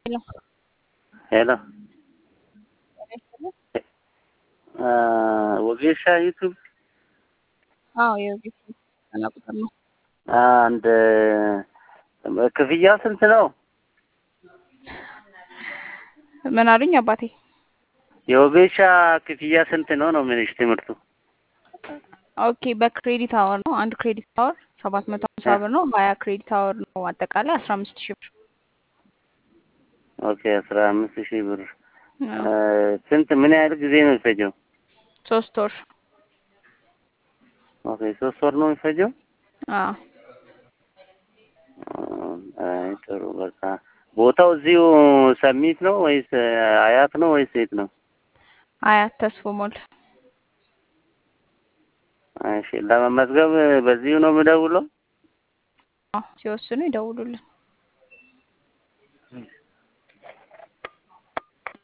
Hello. ሄሎ ወጌሻ ዩቱብ አዎ የቤት እና ቁጥር ነው። አንድ ክፍያው ስንት ነው? ምን አሉኝ አባቴ? የወጌሻ ክፍያ ስንት ነው ነው የምልሽ ትምህርቱ? ኦኬ በክሬዲት አወር ነው። አንድ ክሬዲት አወር ሰባት መቶ ሀምሳ ብር ነው። ሀያ ክሬዲት አወር ነው። አጠቃላይ አስራ አምስት ሺህ ብር። ኦኬ አስራ አምስት ሺህ ብር ስንት ምን ያህል ጊዜ ነው የሚፈጀው? ሶስት ወር። ኦኬ ሶስት ወር ነው የሚፈጀው? አዎ አይ ጥሩ በቃ ቦታው እዚሁ ሰሚት ነው ወይስ አያት ነው ወይስ የት ነው? አያት ተስፎ ሞል። እሺ ለመመዝገብ በዚሁ ነው የምደውለው? አዎ ሲወስኑ ይደውሉልን።